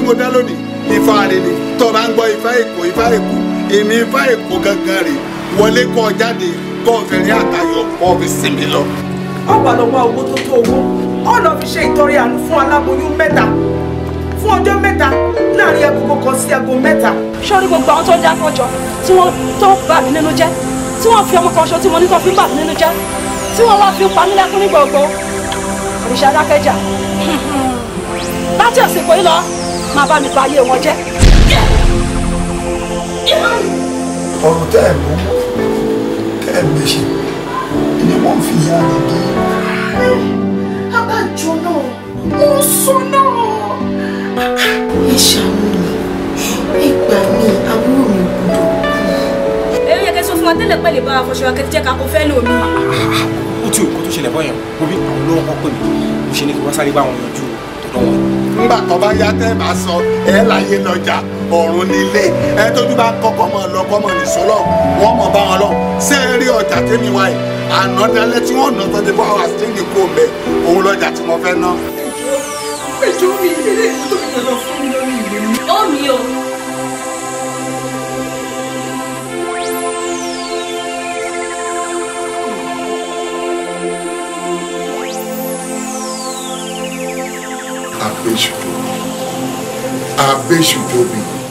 mo dá lónìí ifá rẹ ni tó bá ń gbọ́ ifá èkó ifá èkó èmi ifá èkó gangan rè wọlé kọ́ jáde kọ́ fẹ̀rẹ̀ àtayọ̀ kọ́ fi sinmi lọ. ó wà lọ wá owó tó tó owó ó lọ fi ṣe ìtọrẹ àánú fún aláboyún mẹ́ta fún ọjọ́ mẹ́ta láàrin agogo kan sí aago mẹ́ta. sọ́rí gbogbo àwọn tó ń dákọ̀jọ tí wọ́n tó bà mí nínú jẹ́ tí wọ́n fi ọmọ kan ṣo tí mo ní tó fi ń bà mí nínú jẹ́ tí wọ́n wá fi ń pa mí lẹ́kún ní gbogbo òrìṣà dákẹ́jà láti àsìkò yìí lọ máa bá mi pa ayé wọn jẹ́. ọ̀rọ̀ tẹ́ ẹ̀ mú tẹ́ ẹ̀ méṣe ni wọ́n fi yá ni dé. abájọ náà mo sọ náà. ẹ ṣàánú mi ẹ gbà mí àbúrò mi gbọ́dọ̀ èyí yẹ kẹ́ sọ fún wa tẹ́lẹ̀ pẹ́lẹ́ bá a fọṣọ akẹ́tí jẹ́ ká kó fẹ́ lómi. ó tí òkú tó ṣẹlẹ̀ bọ́yàn bobi àwọn olówó kan pè mí mo ṣe ní kí wọ́n sáré bá wọn yanjú tọ̀dọ̀ wọn. ńgbà tó bá yá tẹ́ bá sọ ẹ láyé lọ́jà ọ̀run nílé ẹ tójú bá kọ́kọ́ mọ̀ lọ kọ́ mọ̀ nìṣó lọ wọ́n mọ̀ bá wọn lọ ṣé ẹ rí ọjà tẹ́mi wáyé ànádálẹ́ tí wọ́n ná tọ́jú fún àwọn àṣírí kò mẹ́ òun lọ́jà tí mo fẹ́ ná. ẹjọ́ mi ilé tó ń lọ fún mi lórí ìwé mi. ó mi o. Abéṣu tóbi. Abéṣu tóbi.